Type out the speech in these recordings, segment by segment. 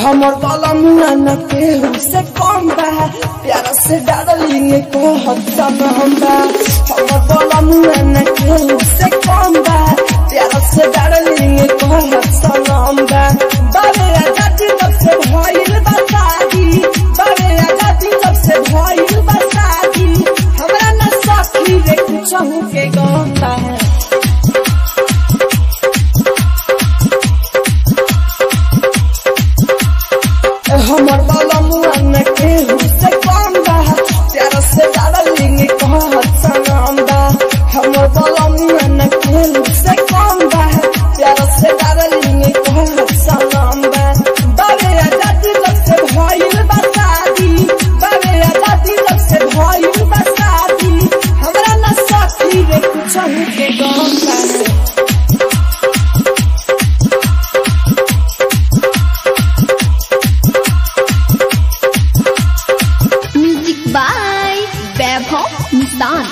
हमर वाला मुआ न केहू से कम बा प्यारा से डालिंग को हसन हम बा हमर वाला मुआ न केहू से कम बा प्यारा से डालिंग को हसन हम बा बारे आजादी तब से भइल बा शादी बारे आजादी तब से भइल बा शादी हमरा न सखी रे कुछ के गंदा है हमर बाला मुआ न केहू से कम बा प्यार से डालिंग कहत सनम बा हमर बाला मुआ न केहू से कम बा प्यार से डालिंग कहत सनम बा बारे आजादी तब से भइल बा शादी बारे आजादी तब से भइल बा शादी हमरा न सखी रे कुछ के गम बा म्यूजिक बाय वैभव मुस्तान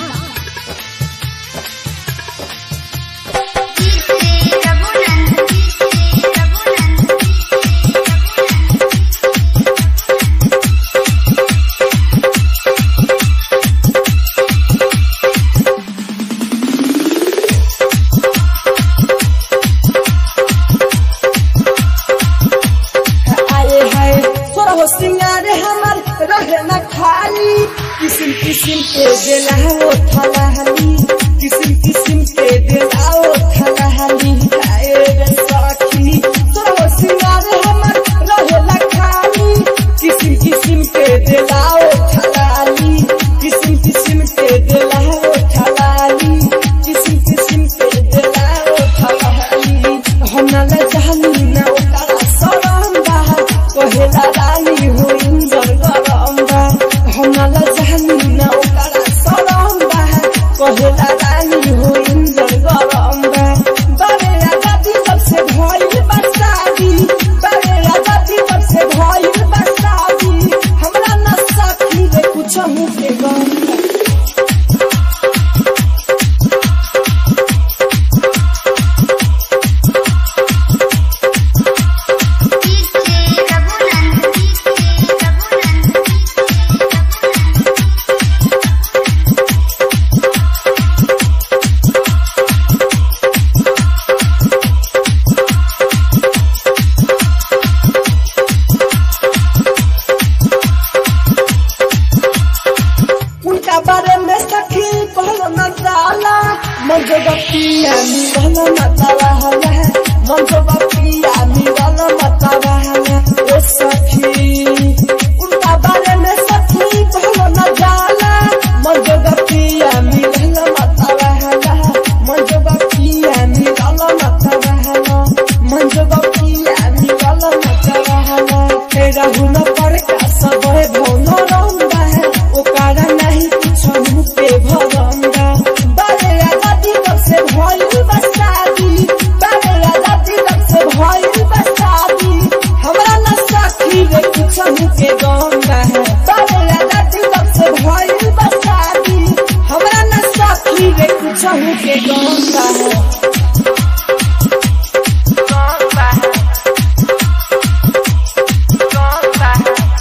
आए हाय तोरा हो सिंगार हमर रहे न खाली किसिम किसिम के देला हो थलाहली किसिम किसिम के देला हो थलाहली आए रे सखी तोरा हो सिंगार हमर रहे न खाली किसिम किसिम के देला हो थलाली किसिम किसिम के देला हो थलाली किसिम किसिम के देला हो थलाली हम न ले जानी ना ओकरा सरम बा कहेला रानी हो इंजर गरम बा हम न ले जानी ना ओकरा सरम बा कहेला रानी हो इंजर गरम बा बारे आजादी तब से भइल बा शादी बारे आजादी तब से भइल बा शादी हमरा न सखी रे कुछ के गम बा उनका बारे में सखी कहलो न जाला मन जो बपिया निवल मता रहला मन जो बपिया निवल मता रहला ओ सखी उनका बारे में सखी कहलो न जाला मन जो बपिया निवल मता रहला मन जो बपिया निवल मता रहला मन जो बपिया निवल मता रहला तेरा हुन पर का सब भौनो रंगा है ओकारा नहीं कुछ मुँह पे भरंगा बारे आजादी तब से भइल बा शादी बारे आजादी तब से भइल बा शादी हमरा न सखी रे कुछ मुँह के गंगा है बारे आजादी तब से भइल बा शादी हमरा न सखी रे कुछ मुँह के गंगा है गंगा है गंगा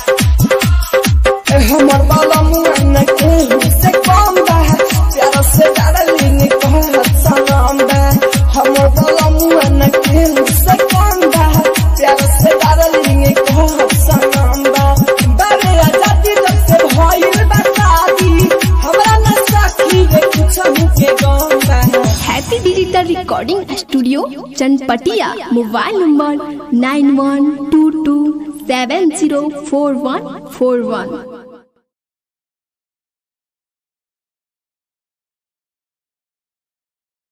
है हमर बाला मुआ न केहू से कम बा प्यार से डालिंग कहत सनम बा हमर बाला मुआ न केहू से कम बा प्यार से डालिंग कहत सनम बा बारे आजादी तब से भइल बा शादी हमरा न सखी रे कुछ के गम बा happy digital recording studio Chanpatia mobile number nine one two two seven zero four one four वन